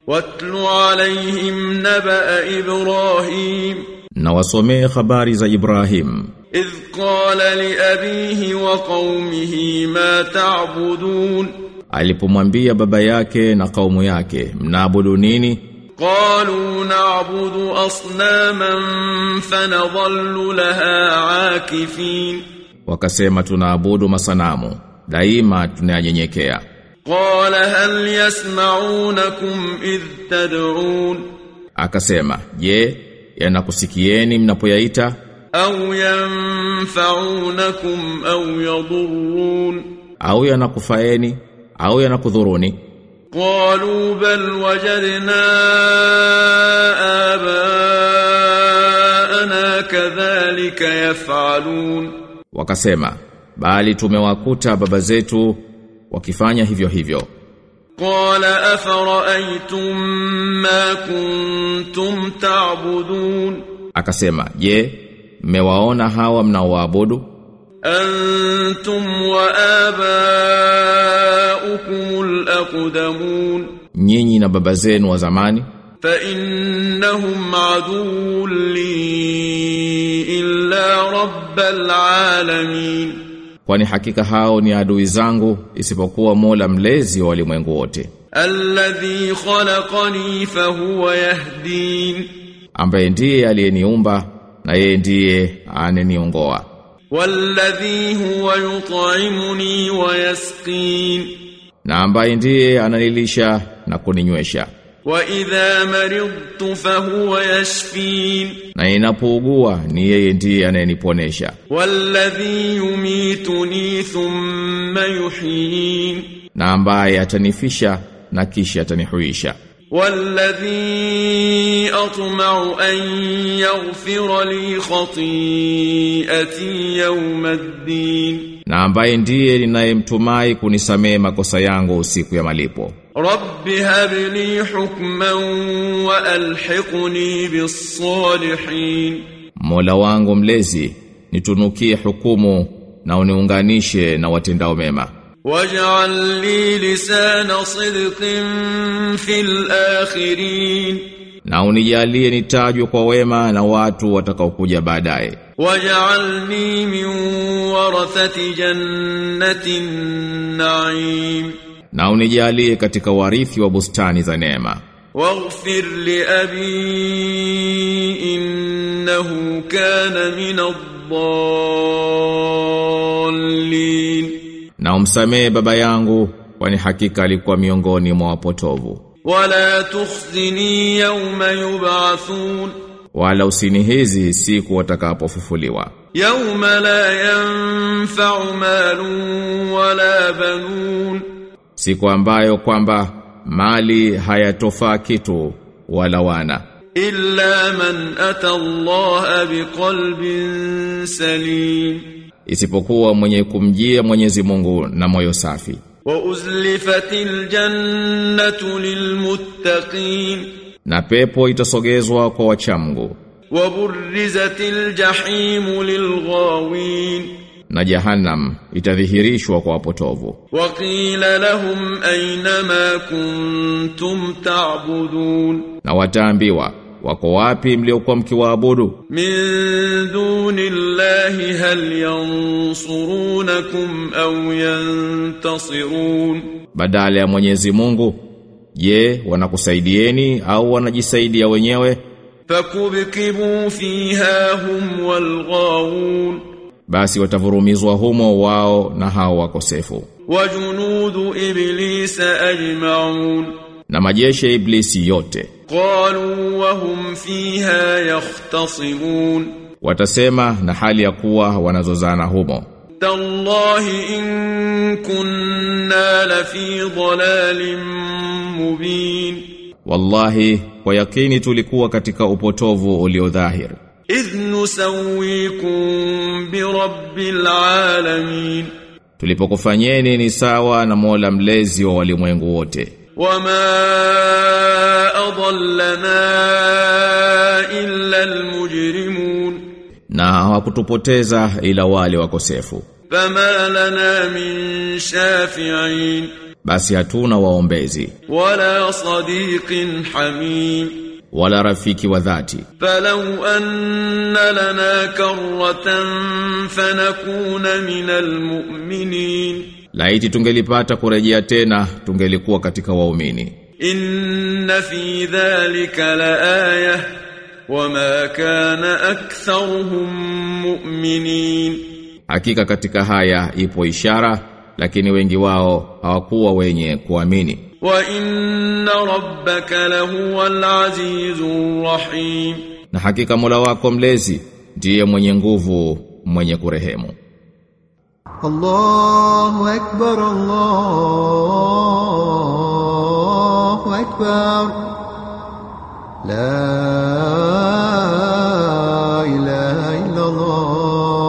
واتل عليهم نبأ إبراهيم na wasomee habari za Ibrahim إذ قال لأبيه وقومه ما تعبدون alipomwambia baba yake na kaumu yake mnaabudu nini قالوا نعبد أصناما فنظل لها عاكفين wakasema tunaabudu masanamu daima tunayanyenyekea قال هل يسمعونكم إذ تدعون akasema je yanakusikieni mnapoyaita أو ينفعونكم أو يضرون au yanakufaeni au yanakudhuruni قالوا بل وجدنا آباءنا كذلك يفعلون wakasema bali tumewakuta baba zetu wakifanya hivyo hivyo قال أفرأيتم ما كنتم تعبدون akasema je mmewaona hawa mnaoabudu أنتم وآباؤكم الأقدمون nyinyi na baba zenu wa zamani فإنهم عدو لي إلا رب العالمين kwani hakika hao ni adui zangu isipokuwa Mola mlezi wa walimwengu wote الذي خلقني فهو يهدين ambaye ndiye aliyeniumba na yeye ndiye aneniongoa والذي هو يطعمني ويسقين na ambaye ndiye ananilisha na kuninywesha وإذا مرضت فهو يشفين na ninapougua ni yeye ndiye anayeniponesha والذي يميتني ثم يحيين na ambaye atanifisha na kisha atanihuisha والذي أطمع أن يغفر لي خطيئتي يوم الدين na ambaye ndiye ninayemtumai kunisamehe makosa yangu siku ya malipo رب هب لي حكما وألحقني بالصالحين Mola wangu mlezi nitunukie hukumu na uniunganishe na watendao mema واجعل لي لسان صدق في الآخرين na unijalie nitajwe kwa wema na watu watakaokuja baadaye واجعلني من ورثة جنة النعيم na unijalie katika warithi wa bustani za neema واغفر لأبي إنه كان من الضالين na umsamehe baba yangu kwani hakika alikuwa miongoni mwa wapotovu ولا تخزني يوم يبعثون wala usinihizi siku watakapofufuliwa يوم لا ينفع مال ولا بنون siku ambayo kwamba mali hayatofaa kitu wala wana إلا من أتى الله بقلب سليم isipokuwa mwenye kumjia Mwenyezi Mungu na moyo safi وأزلفت الجنة للمتقين na pepo itasogezwa kwa wachamgu وبرزت الجحيم للغاوين na jahannam itadhihirishwa kwa wapotovu وقيل لهم أين ما كنتم تعبدون na wataambiwa wako wapi mliokuwa mkiwaabudu من دون الله هل ينصرونكم أو ينتصرون badala ya Mwenyezi Mungu je wanakusaidieni au wanajisaidia wenyewe فكبكبوا فيها هم والغاوون basi watavurumizwa humo wao na hao wakosefu وجنود إبليس أجمعون na majeshi ya iblisi yote قالوا وهم فيها يختصمون watasema na hali ya kuwa wanazozana humo تالله إن كنا لفي ضلال مبين wallahi kwa yakini tulikuwa katika upotovu uliodhahir إذ نسويكم برب العالمين tulipokufanyeni ni sawa na Mola mlezi wa walimwengu wote وما أضلنا إلا المجرمون na hawakutupoteza ila wale wakosefu فما لنا من شافعين basi hatuna waombezi ولا صديق حميم wala rafiki wa dhati فلو أن لنا كرة فنكون من المؤمنين laiti tungelipata kurejea tena tungelikuwa katika waumini إن في ذلك لآية وما كان أكثرهم مؤمنين hakika katika haya ipo ishara lakini wengi wao hawakuwa wenye kuamini وإن ربك لهو العزيز الرحيم na hakika Mola wako mlezi ndiye mwenye nguvu mwenye kurehemu الله أكبر الله أكبر لا إله إلا الله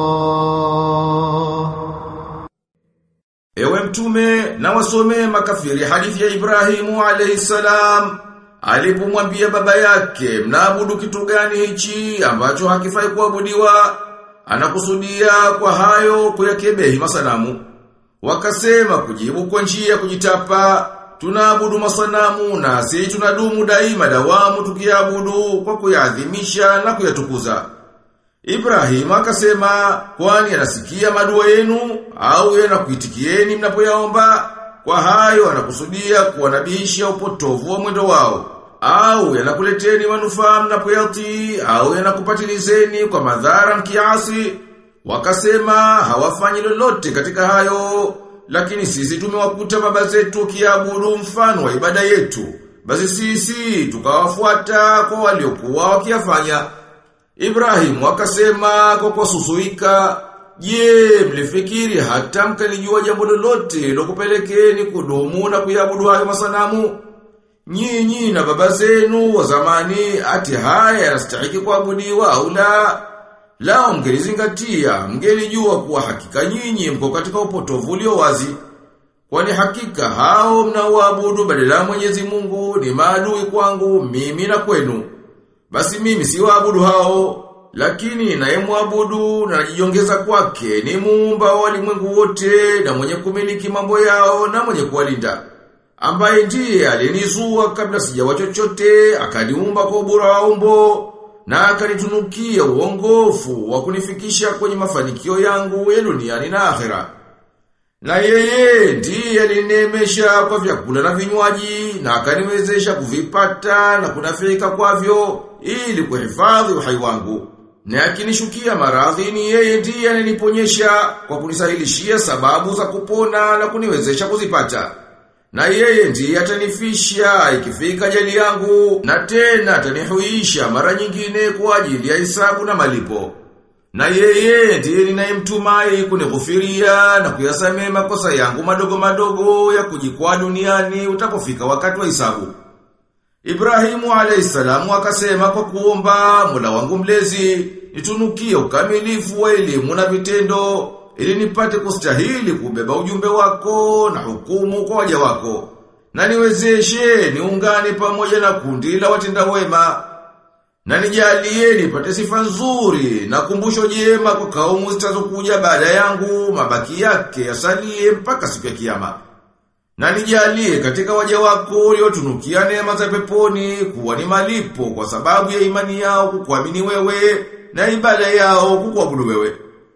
Ewe mtume na wasomee makafiri hadithi ya Ibrahimu alayhi salam alipomwambia baba yake mnaabudu kitu gani hichi ambacho hakifai kuabudiwa anakusudia kwa hayo kuyakebehi masanamu wakasema kujibu kwa njia ya kujitapa tunaabudu masanamu na si tunadumu daima dawamu tukiabudu kwa kuyaadhimisha na kuyatukuza Ibrahim akasema kwani anasikia madua yenu au yanakuitikieni mnapoyaomba kwa hayo anakusudia kuwanabihisha upotovu wa mwendo wao au yanakuleteni manufaa mnapoyatii au yanakupatilizeni kwa madhara mkiasi wakasema hawafanyi lolote katika hayo lakini sisi tumewakuta baba zetu kiabudu mfano wa ibada yetu basi sisi tukawafuata kwa waliokuwa wakiyafanya Ibrahimu akasema kwa kususuika, "Je, mlifikiri hata mkalijua jambo lolote lokupelekeni kudumu na kuyabudu hayo masanamu? Nyinyi na baba zenu wa zamani ati haya yanastahili kuabudiwa au la? Lao mngelizingatia, mngelijua kuwa hakika nyinyi mko katika upotovu ulio wazi. Kwani hakika hao mnaoabudu badala ya Mwenyezi Mungu ni maadui kwangu mimi na kwenu. Basi mimi si waabudu hao, lakini naye muabudu na najiongeza kwake ni muumba wa walimwengu wote na mwenye kumiliki mambo yao na mwenye kuwalinda. Ambaye ndiye alinizua kabla sijawa chochote, akaniumba kwa ubora wa umbo na akanitunukia uongofu wa kunifikisha kwenye mafanikio yangu ya duniani na akhera. Na yeye ndiye alinemesha kwa vyakula na vinywaji na akaniwezesha kuvipata na kunafika kwavyo ili kuhifadhi uhai wangu. Na akinishukia maradhi ni yeye ndiye ananiponyesha kwa kunisahilishia sababu za kupona na kuniwezesha kuzipata. Na yeye ndiye atanifisha ikifika jali yangu na tena atanihuisha mara nyingine kwa ajili ya hisabu na malipo. Na yeye ndiye ninayemtumai kunighufiria na kuyasamea makosa yangu madogo madogo ya kujikwaa duniani utapofika wakati wa hisabu. Ibrahimu alayhisalamu akasema kwa kuomba Mola wangu mlezi nitunukie ukamilifu wa elimu na vitendo ili nipate kustahili kubeba ujumbe wako na hukumu kwa waja wako. Na niwezeshe niungane pamoja na kundi la watenda wema na nijalie nipate sifa nzuri na kumbusho jema kwa kaumu zitazokuja baada yangu mabaki yake yasalie mpaka siku ya kiyama. Na nijalie katika waja wako uliotunukia neema za peponi kuwa ni malipo kwa sababu ya imani yao kukuamini wewe na ibada yao kukuabudu wewe.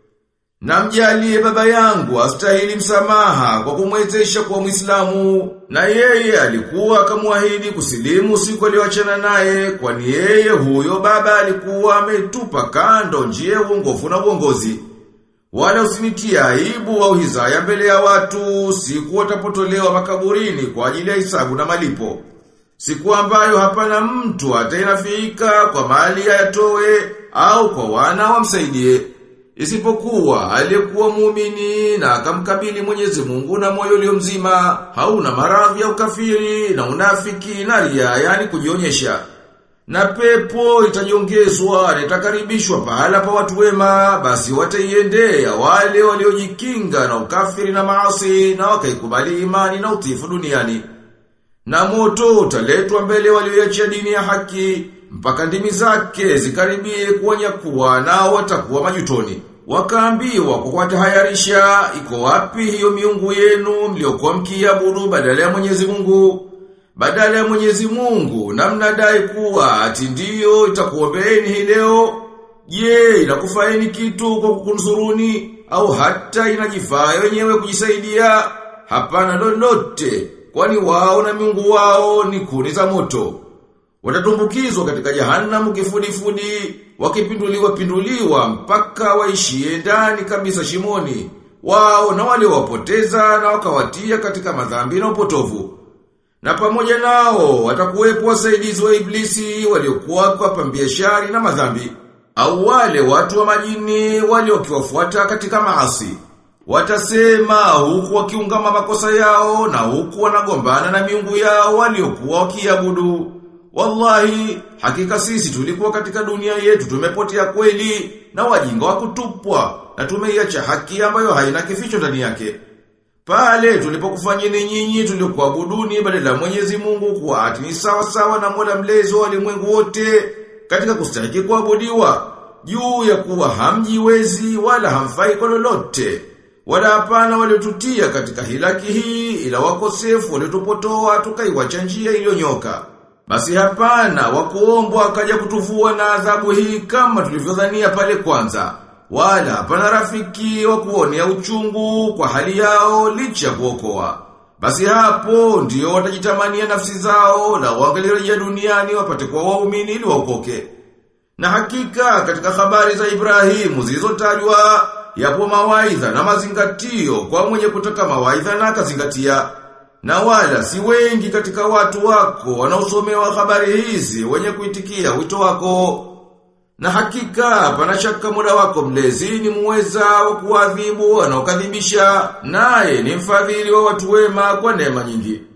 Na mjalie baba yangu astahili msamaha kwa kumwezesha kuwa Muislamu na yeye alikuwa akamwahidi kusilimu siku aliyoachana naye kwani yeye huyo baba alikuwa ametupa kando njia ya uongofu na uongozi. Wala usinitia aibu au hizaya mbele ya watu siku watapotolewa makaburini kwa ajili ya hisabu na malipo. Siku ambayo hapana mtu atainafika kwa mali ayatoe au kwa wana wamsaidie. Isipokuwa aliyekuwa muumini na akamkabili Mwenyezi Mungu na moyo ulio mzima, hauna maradhi ya ukafiri na unafiki na ria, yani kujionyesha. Na pepo itajiongezwa na itakaribishwa pahala pa watu wema, basi wataiendea wale waliojikinga na ukafiri na maasi na wakaikubali imani na utifu duniani. Na moto utaletwa mbele walioiachia dini ya haki mpaka ndimi zake zikaribie kuwanyakuwa nao watakuwa majutoni. Wakaambiwa kwa kuwatahayarisha iko wapi hiyo miungu yenu mliokuwa mkiabudu badala ya Mwenyezi Mungu badala ya Mwenyezi Mungu na mnadai kuwa ati ndiyo itakuombeeni hii leo je inakufaeni kitu kwa kukunzuruni au hata inajifaa wenyewe kujisaidia hapana lolote kwani wao na miungu wao ni kuni za moto watatumbukizwa katika jahanamu kifudifudi wakipinduliwa pinduliwa mpaka waishie ndani kabisa shimoni wao na waliowapoteza na wakawatia katika madhambi na upotovu na pamoja nao watakuwepo wasaidizi wa iblisi waliokuwa kwa pambia shari na madhambi au wale watu wa majini waliokiwafuata katika maasi watasema huku wakiungama makosa yao na huku wanagombana na miungu yao waliokuwa wakiabudu Wallahi, hakika sisi tulikuwa katika dunia yetu tumepotea kweli na wajinga wa kutupwa na tumeiacha haki ambayo haina kificho ndani yake. Pale tulipokufanyeni nyinyi tuliokuabuduni badala ya Mwenyezi Mungu kuwa ati ni sawa sawa na Mola mlezi wa ulimwengu wote katika kustahiki kuabudiwa juu ya kuwa hamjiwezi wala hamfai kwa lolote. Wala hapana waliotutia katika hilaki hii ila wakosefu waliotupotoa tukaiwacha njia iliyonyoka. Basi hapana wakuombwa akaja kutuvua na adhabu hii kama tulivyodhania pale kwanza. Wala hapana rafiki wa kuonea uchungu kwa hali yao licha ya kuokoa. Basi hapo ndio watajitamania nafsi zao na wangelirejea duniani wapate kwa waumini ili waokoke. Na hakika katika habari za Ibrahimu zilizotajwa yapo mawaidha na mazingatio kwa mwenye kutaka mawaidha na akazingatia. Na wala si wengi katika watu wako wanaosomewa habari hizi wenye kuitikia wito wako. Na hakika pana shaka muda wako mlezi ni muweza wa kuadhibu wanaokadhibisha naye ni mfadhili wa watu wema kwa neema nyingi.